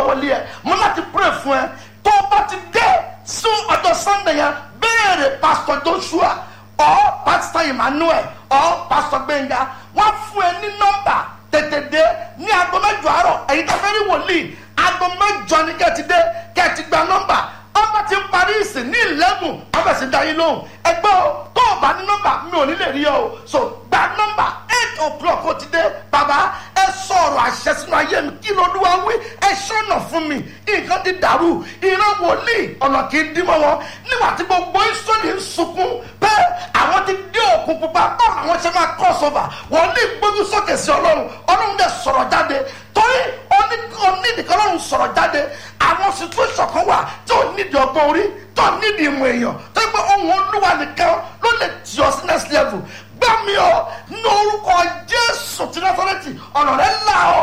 wọlé ẹ mo láti pray fún ẹ tó o bá ti dé sún ọjọ́ sunday yẹn béèrè pastor joshua ọ pastor emmanuel ọ pastor gbẹngà wọn fún ẹ ní nọ́mbà tètè dé ní aago mẹ́jọ àárọ̀ èyí tó fẹ́ rí wòlíì aago mẹ́jọ ni kẹ́ ti dé kẹ́ ti gba nọ́mbà ọba ti ń parí ìsìn ní eleven ọba sì dá yín lóhùn ẹgbẹ́ o tó o bá ní nọ́mbà mi ò ní lè rí ọ o so gba nọ́mbà eight o'clock ó ti dé bàbá ẹ sọ̀rọ̀ àṣẹ sínú ayé mi kí lóluwà wí ẹ ṣọ̀nà fún mi nǹkan ti dàrú ìran wòlíì ọ̀nà kì í dí mọ́ wọn nígbà tí gbogbo ìsọ̀lì ń sunkún pé àwọn ti dé òkun pupa báwo àwọn ṣe máa cross over wòlíì gbójú sókè sí ọlọ́run ọlọ́run dẹ̀ sọ̀rọ̀ jáde torí onídìkan ọlọ́run sọ̀rọ̀ jáde àwọn situation kan wà tí ò nídìí ọgbọ́n orí tó nídìí ìmọ̀ èèyàn tó gbé ohun olúwa nìkan ló lè tì ọ sí next level gbá mi ọ ní orúkọ jésù ti násàrẹ́tì ọ̀nà rẹ̀ là ọ́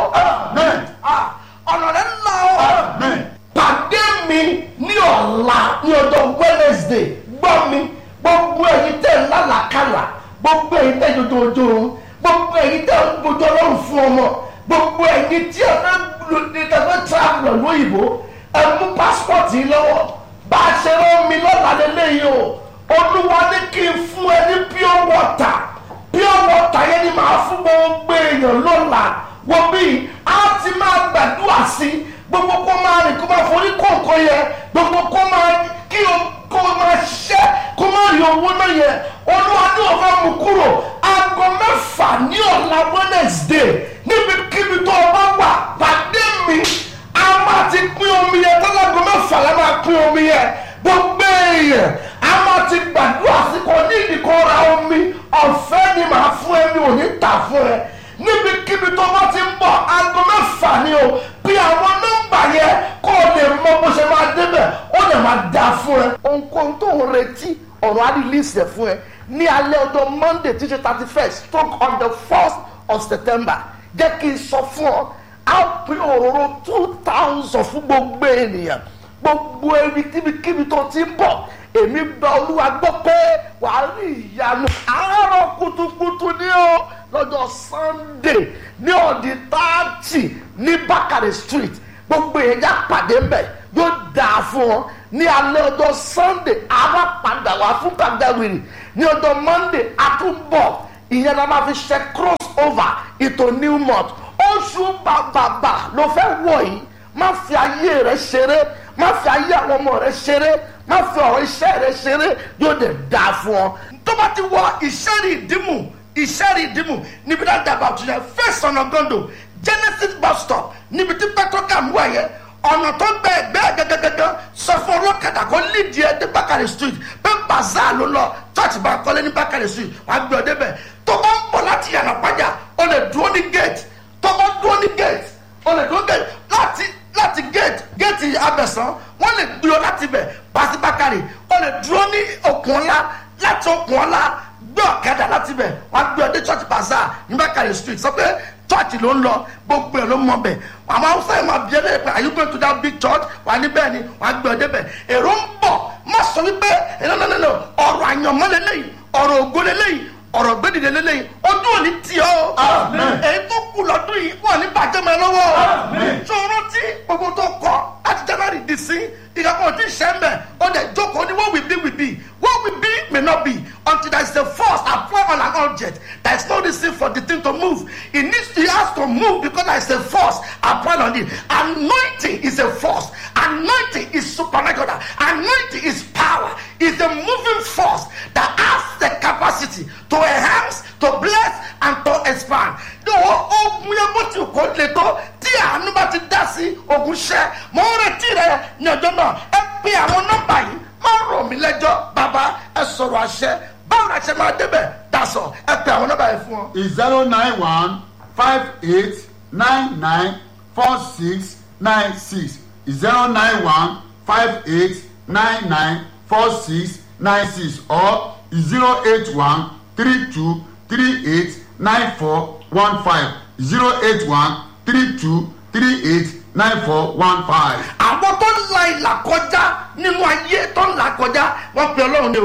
ọ̀nà rẹ̀ là ọ́ pàdé mi ní ọ̀la ní ọjọ́ wednesday gbọ́ mi gbogbo ẹ̀yin tẹ̀ ń lálàkàlà gbogbo ẹ̀yin tẹ̀ jòjòjò gbogbo ẹ̀yin tẹ̀ ń gbójú ọlọ́run fún ọmọ gbogbo ẹ̀yin tí ẹ fẹ́ ní tẹ́fẹ́ travel lóyìnbó ẹ mú passport yìí lọ́wọ́ bá a ṣe rán mi lọ́la lélẹ́yìí o olúwa ní kí n fún ẹ ní pure water pure water yẹn ni màá fún gbogbo èèyàn lọ́la wọ́n bí a ti máa gbàdúrà sí gbogbo kó máa rìn kó máa forí kọ̀ọ̀kan yẹ gbogbo kó máa kí o kó máa ṣiṣẹ́ kó máa rí owó náà yẹ olúwa ní òfin mú kúrò aago mẹ́fà ní ọ̀la wednesday níbikíbi tó o bá wà pàdé mi a máa ti pín omi yẹn tọ́lágo mẹ́fà la máa pín omi yẹn gbogbo èèyàn a máa ti gbàdúrà sí kò ní ìdíkọ́ ra omi ọ̀fẹ́ ni màá fún ẹ mi ò ní tà fún ẹ níbikíbi tó bá ti ń bọ̀ aago mẹ́fà ni o bí àwọn nọ́mbà yẹn kó o lè mọ bó ṣe máa débẹ̀ ó lè máa dà fún ẹ. ohunkóhun tó ń retí ọ̀rọ̀ á release ẹ̀ fún ẹ ní alẹ́ ọjọ́ monday tí ṣe thirty first stroke on the first of september jẹ́ kí n sọ fún ọ á pín òróró two thousand fún gbogbo ènìyàn gbogbo ẹbí kíbikíbi tó ti ń bọ̀ èmi gba olúwa gbọ́ pé wàá rí ìyanu àárọ̀ kùtùkùtù ní o lọ́jọ́ sunday ní ọ̀dì táàtì ní bákàrẹ̀ street gbogbo èèyàn já pàdé mbẹ̀ yóò dáa fún ọ ní alẹ́ ọjọ́ sunday àwa padà wá fún pàjáwìrì ní ọjọ́ monday àtúbọ̀ ìyẹn la máa fi ṣe cross over ìtò new month oṣù bàbàbà ló fẹ́ wọ̀ yìí má fi ayé rẹ ṣeré má fi ayé àwọn ọmọ rẹ ṣeré má fi ọ̀rọ̀ iṣẹ́ rẹ ṣeré yóò dẹ̀ dáa fún ọ. tó bá ti wọ ìṣẹ́rì ìdímù ìṣẹ́rì ìdímù níbi dáadáa àbá òtún yẹn first ọ̀nà gondo genesis bus stop níbi tí petrocam wà yẹn ọ̀nà tó gbẹ ẹgbẹ́ gẹ́gẹ́gẹ́gẹ́ sọ fún ọlọ́kadà kó lídìí ẹ dé bákàrẹ̀ street pé bazaar ló lọ church bá kọ́lé ní bákàrẹ̀ street wàá gbé ọ débẹ̀ tó bá ń bọ̀ láti yànnà pàjá o lè dúró ní gate tó bá dúró ní gate o lè dúró gate láti láti gate gate abẹ̀sán wọ́n lè gbé ọ láti bẹ̀ pàṣẹ bákàrẹ̀ o lè dúró ní okùn ọ̀la láti okùn ọ̀la gbé ọ̀kadà láti bẹ̀ wàá gbé ọ dé church bazaar ní bákàrẹ̀ street sọ pé church ló ń lọ gbogbo ẹ̀ ló mọ bẹ̀ àwọn haúsá yìí máa bí ẹlẹ́yìn pé are you going to that big church wà níbẹ̀ ni wà á gbé ọ débẹ̀ èrò ń bọ̀ má sọ wípé ẹ̀nàdàdàdà ọ̀rọ̀ àyànmọ́ lélẹ́yìn ọ̀rọ̀ ògo lélẹ́yìn ọ̀rọ̀ gbẹ́dìdẹ lélẹ́yìn ojú ò ní tì ọ́ èyí tó kù lọ́dún yìí wọ́n ní bàjẹ́ mọ́ ẹ lọ́wọ́ tó rántí gbogbo tó kọ́ láti january dì sí ìkàkọ́ tí ṣẹ́ ń bẹ̀ ó dẹ̀ jókòó ní what will be will be what will be may not be until there is a force apply on an object there is no reason for the thing to move it needs to it has to move because there is a force applied on it anointing is a force anointing is supernatural anointing is power is a moving force that has the capacity to enhance to bless and to expand ogun yẹn bó ti kó le tó tí àánú bá ti dá sí ogun ṣẹ mọ ń retí rẹ ní ọjọ́ náà ẹ pe àwọn nọ́mbà yìí má rò mí lẹ́jọ́ bàbá ẹ sọ̀rọ̀ àṣẹ báwo la ṣe máa débẹ̀ dasọ̀ ẹ pe àwọn nọ́mbà yìí fún ọ. zero nine one five eight nine nine four six nine six zero nine one five eight nine nine four six nine six or zero eight one three two three eight nine four one five zero eight one three two three eight nine four one five. àwọn tó ń la ìlà kọjá nínú ayé tó ń la kọjá wọn pe ọlọ́run ni o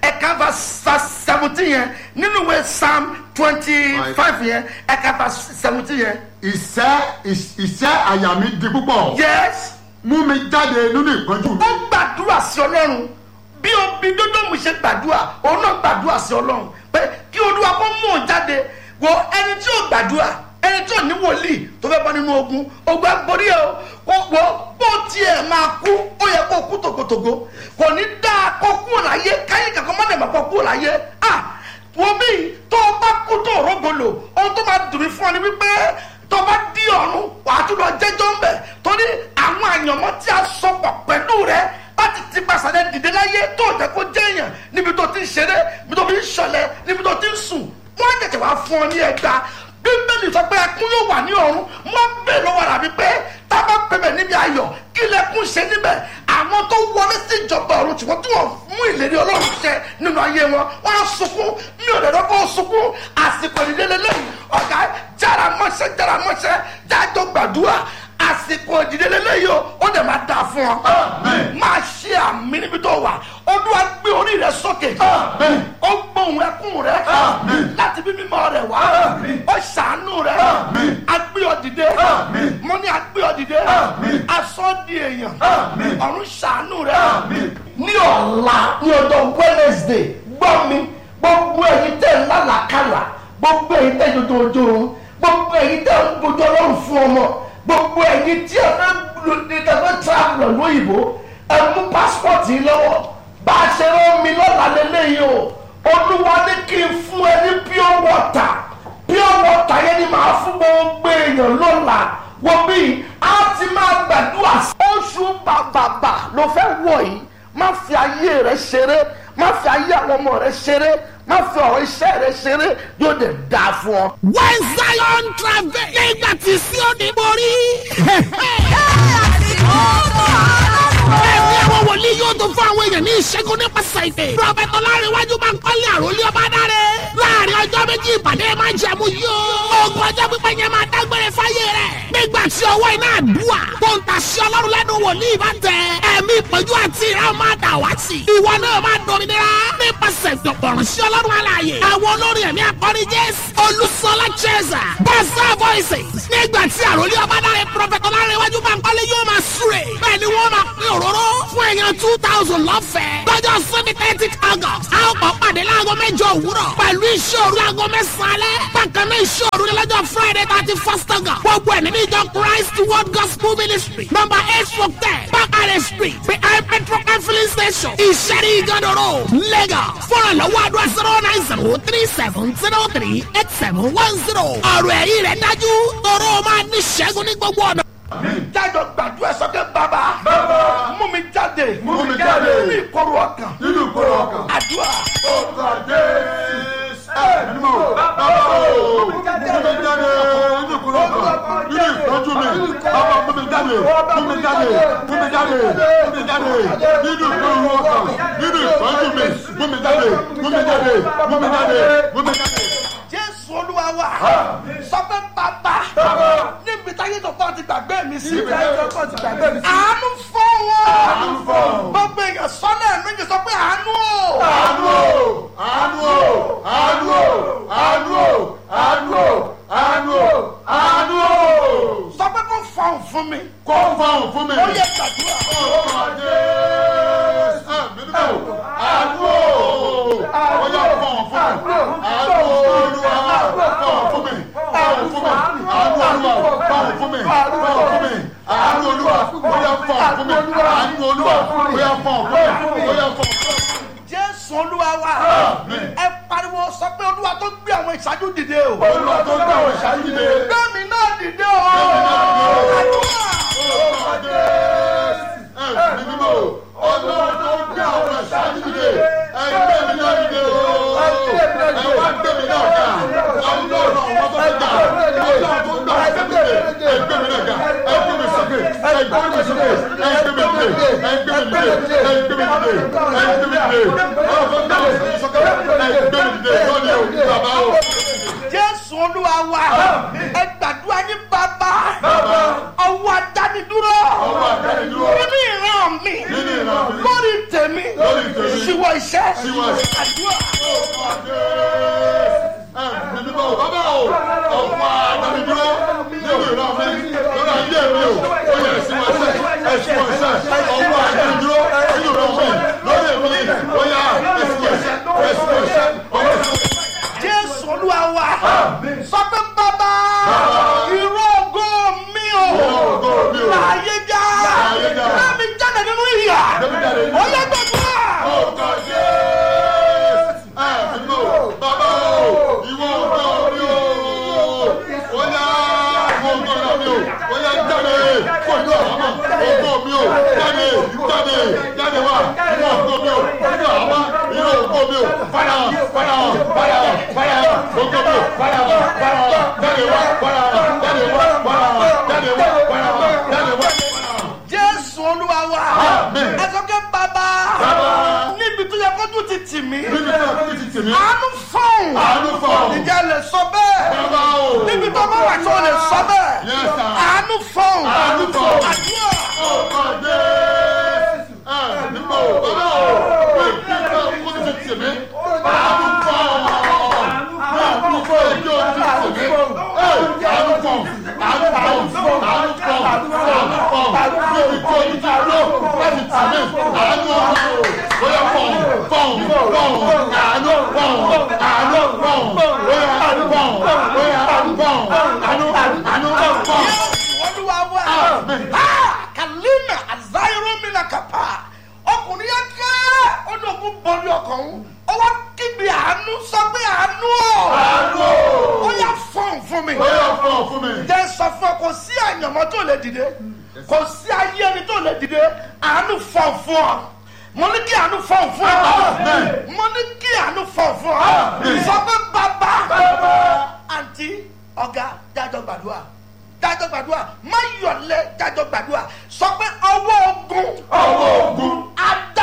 ẹ̀ka verse seventeen yẹn nínú ìwé psalm twenty five yẹn ẹ̀ka verse seventeen yẹn. ìṣẹ́ ìṣẹ́ àyà mi di púpọ̀ yes mú mi jáde nínú ìpọ́njú mi. ó gbàdúrà sí ọlọ́run bí obi dódòmù ṣe gbàdúrà òun náà gbàdúrà sí ọlọ́run pé kí olúwa kó mú òun jáde wo ẹni tí ò gbàdúrà ẹni tí ò ní wòlíì tó fẹ́ bọ́ nínú ogun ogun agbórí ẹ o kó wo bó tiẹ̀ máa kú ó yẹ kó kú tògótògó kò ní dáa kó kú láyé káyé kankan má dẹ̀ má kó kú láyé ah wo bí tó o bá kú tó o rógolo ohun tó máa dùn mí fún ọ ni wípé tó bá di ọ̀run wàá tún lọ jẹ́jọ́ ń bẹ̀ torí àwọn àyànmọ́ tí a sọpọ̀ pẹ̀lú rẹ láti ti pàṣẹ dìde láyé tó jẹ́ kó jẹ́ èèyàn níbi tó ti ń ṣeré níbi tó fi ń ṣọlẹ̀ níbi tó ti ń sùn wọ́n á tètè wá fún ọ ní ẹgbà bíbélì sọ pé ẹkún yóò wà ní ọ̀run wọ́n bèèrè lọ́wọ́ rà mí pé tá a bá pẹ̀bẹ̀ níbi ayọ̀ kí lẹ́kún ṣe níbẹ̀ àwọn tó wọlé sí ìjọba ọ̀run ṣùgbọ́n tí wọ́n mú ìlérí ọlọ́run ṣẹ nínú ayé wọn wọ́n á sunkún mi ò lè rọ́kọ́ sunkún àsìkò ìdílé lẹ́yìn ọ̀gá jára mọ́ṣẹ́ jára mọ́ṣẹ́ jájọ́ gbàdúrà àsìkò ìdílé lẹ́yìn o ó dẹ̀ máa dà fún ọ Amen. máa ṣe àmì níbi tó wà olúwa gbé orí rẹ sókè Amen. ó gbóhùn ẹkún rẹ Amen. láti bí mímọ́ rẹ wá Amen. ó ṣàánú rẹ Amen. agbé ọ dìde Amen. mo ní agbé ọ dìde Amen. aṣọ di èèyàn Amen. ọ̀run ṣàánú rẹ Amen. ní ọ̀la ní ọjọ́ wednesday gbọ́ mi gbogbo ẹ̀yin tẹ̀ ń lálàkàlà gbogbo ẹ̀yin tẹ̀ dodo ojú oorun gbogbo ẹ̀yin tẹ̀ ń gbójú ọlọ́run fún ọmọ gbogbo ẹ̀yin tí ẹ fẹ́ lu ní kẹfẹ́ travel lóyìnbó ẹ mú passport yìí lọ́wọ́ bá a ṣe rán mi lọ́la lélẹ́yìí o olúwa ní kí n fún ẹ ní pure water pure water yẹn ni màá fún gbogbo èèyàn lọ́la wọ́n bí a ti máa gbàdúrà sí. oṣù bàbàbà ló fẹ́ wọ̀ yìí má fi ayé rẹ ṣeré má fi ayé àwọn ọmọ rẹ ṣeré má fi ọ̀rọ̀ iṣẹ́ rẹ ṣeré yóò dẹ̀ dáa fún ọ. when zion travel nígbà tí Síónì borí. ẹ̀mí àwọn wòlíì yóò tún fún àwọn èèyàn ní ìṣẹ́gun nípasẹ̀ ìpè. prọfẹ̀tọ̀ láríwájú máa ń kọ́lé àròlé ọba dáre. láàrin ọjọ́ méjì ìpàdé máa jẹ̀mú yóò. ogun ọjọ́ pípẹ́ yẹn máa dágbére fáyé rẹ̀. nígbà tí ọwọ́ iná àdúrà tó ń ta sí ọlọ́run lẹ́nu wòlíì bá tẹ. ẹ̀mí ìpọ́njú àti ìran máa dà wá sí. ìwọ náà máa dominira nípasẹ̀ ìdọ̀pọ̀rọ̀ sí ọlọ́run alààyè. àwọn olórin ẹ̀mí akọni jésù olùsọlá cheza bọ́sà voices. nígbà tí àròlé ọba dáre prọfẹ̀tọ̀ láríwájú máa ń kọ́lé yóò máa súre. bẹ́ẹ̀ ni wọ́n máa pín òróró fún èèyàn two thousand lọ́fẹ̀ẹ́. lọ́jọ́ sunday thirty august a ó kọ́ pàdé láago mẹ́jọ òwúrọ̀ pẹ̀lú iṣẹ́ òru aago mẹ́sàn-án alẹ́. bákan náà iṣẹ́ òru ni lọ́jọ́ friday thirty first august. gbogbo ẹ̀ nínú ìjọ christ world gospel ministry number eight four ten bakare street behind petrol and filling station ìṣẹ́rí ìgànnà road lagos. fọ́nrán lọ́wọ́ àdúrà zero nine zero three seven zero three eight seven one zero. ọ̀rọ̀ ẹ̀yìn rẹ̀ dájú tọrọ máa ní ṣẹ́gun ní gbogbo ọ̀nà. jájọ gbàdúrà sọkẹ bàbá Bàbá. mú mi jáde Mú mi jáde. nínú ìkorò ọkàn nínú ìkórè ọkàn. àdúrà Ọkọ̀ Jésù. Ẹni mọ̀, bàbá o, mú mi jáde nínú ìkórè ọkàn. Nínú ìtọ́jú mi, bàbá mú mi jáde, mú mi jáde, mú mi jáde, mú mi jáde. Nínú ìkórè ọkàn, nínú ìtọ́jú mi, mú mi jáde, mú mi jáde, mú mi jáde, mú mi jáde. jésù olúwa wa sọpẹ́ bàbá níbi táyé tó kọ́ ti gbàgbé mi sí Níbi táyé tó kọ́ ti gbàgbé mi sí. àánú fọ́ wọn Àánú fọ́ wọn. gbogbo èèyàn sọ́nà méjì sọ pé àánú o Àánú o, àánú o, àánú o, àánú o, àánú o, àánú o, àánú o. sọ pé kó fọhùn fún mi Kó fọhùn fún mi. ó yẹ gbàdúrà Ọmọ Jésù. Àmín. Àánú o. Ó yá fọhùn fún mi. Àánú Olúwa fọhùn fún mi. Fọhùn fún mi. Àánú Olúwa fọhùn fún mi. Fọhùn fún mi. Àánú Olúwa ó yá fọhùn fún mi. Àánú Olúwa ó yá fọhùn fún mi. Ó yá fọhùn fún mi. jésù olúwa wa Àmín. ẹ pariwo sọ pé olúwa tó gbé àwọn ìṣáájú dìde o Olúwa tó gbé àwọn ìṣáájú dìde. gbẹ̀mí náà dìde o àdúrà jésù olúwa wa ẹ gbàdúrà ní bàbá ọwọ́ adánidúró nínú ìran mi Nínú ìran mi. lórí tèmi Lórí tèmi. ṣíwọ́ iṣẹ́ Ṣíwọ́ iṣẹ́. àdúrà Nígbà wo bàbá o, ọ̀pọ̀ àdánidúró nínú ìran mi lórí ayé mi o, ó yẹ ẹ̀sìn wọn ṣẹ́, ẹ̀sìn wọn ṣẹ́, ọ̀pọ̀ àdánidúró nínú ìran mi lórí èmi, ó yẹ ẹ̀sìn wọn ṣẹ́, ẹ̀sìn wọn ṣẹ́, ọ̀pọ̀ ẹ̀sìn wọn ṣẹ́. jésù olúwa wa sọ pé bàbá irú ògo mi o ògo mi o. láàyè já Láàyè já. láàmì jáde nínú ìyà Láàmì jáde nínú ó ìyà. yẹ gbàgbọ́. Ọkọ̀ Jésù! Ẹ nínú bàbá o, ìwọ ọ̀gá mi o. Ó yá ìwọ ọ̀gá mi o. Ó yá jáde pẹ̀lú àhámọ́. Ọgọ́ mi o. Jáde jáde jáde wá. Ìwọ ọ̀gá mi o. Nínú àhámọ́. Ìwọ ọ̀gá mi o. Farahàn farahàn farahàn farahàn. Ọgọ́ mi o. Farahàn farahàn. Jáde wá farahàn. Jáde wá farahàn. Jáde wá farahàn. Jáde wá farahàn. jésù olúwa wa Amen. ẹ sọ pé bàbá Bàbá. níbi tó yẹ kó tún ti tì mí Níbi tí a fi ti tì mí. àánú fọ́ọ̀n Àánú fọ́ọ̀n. ìjà lè sọ bẹ́ẹ̀ Bàbá o. níbi tó bá wà tó lè sọ bẹ́ẹ̀ Yes, sir. àánú fọ́ọ̀n Àánú fọ́ọ̀n. àdúrà Ọkọ̀ Jésù. Ẹ nígbà wo bàbá o. Pé kí n bá kó ti tì mí. Àánú fọ́. Bí àánú fọ́ èyí ò ti tì mí. Ẹ àánú fọ́. Àánú fọ́. Àánú fọ́. Àánú fọ́. Bí ibi tí omi ti dúró láti tì mí. Àánú fọ́. Bóyá fọ́. Fọ́. Fọ́. Àánú fọ́. Àánú fọ́. Bóyá àánú fọ́. Bóyá àánú fọ́. Àánú àánú fọ́. jésù olúwa wa Amen. Ah, kalina azayiro mina kapa ọkùnrin yẹn kẹ́ ọdún ògùn bọ́ọ̀lù ọkàn òun ọwọ́ kígbe àánú sọ pé àánú ọ̀ Àánú. ó yà fọ́ọ̀n fún mi. Bóyá fọ́ fún mi. jẹ́ sọ fún ọ kò sí àyànmọ́ tó lè dìde kò sí ayé ẹni tó lè dìde àánú fọ̀ fún ọ mo ní kí àánú fọ̀ fún ọ Amen. mo ní kí àánú fọ̀ fún ọ Amen. sọ pé bàbá àǹtí ọ̀gá jájọ gbàdúrà jájọ gbàdúrà má yọ̀lẹ́ jájọ gbàdúrà sọ pé ọwọ́ ogun Ọwọ́ ogun. adé